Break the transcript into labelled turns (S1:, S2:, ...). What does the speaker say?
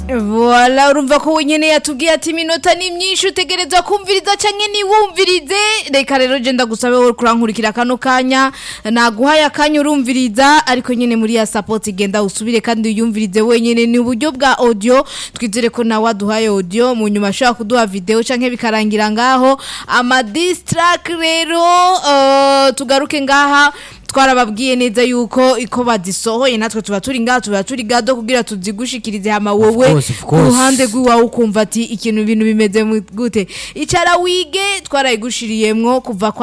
S1: Voila urumva ko wenyene yatubwiye ati iminota ni myinshi utegerezwa kumviriza canke niwumvirize reka rero je ndagusabe wowe kurankurikira kano kanya naguhaye akanya urumviriza ariko nyene muri ya support igenda usubire kandi uyumvirize wenyene ni uburyo bwa audio twizere ko nawe aduhaye audio mu nyuma ashobora kuduha video canke bikarangira ngaho ama distrack rero uh, tugaruke ngaha twarababwiye neza yuko iko bazisohoye natwe tuba turi ngaha tuba turi gado kugira tuzigushikirize hama wowe
S2: course, of
S1: ku
S2: course.
S1: ruhande rw'iwawe ukumva ati ikintu ibintu bimeze mu- gute icara wige twarayigushiriyemwo kuva kwa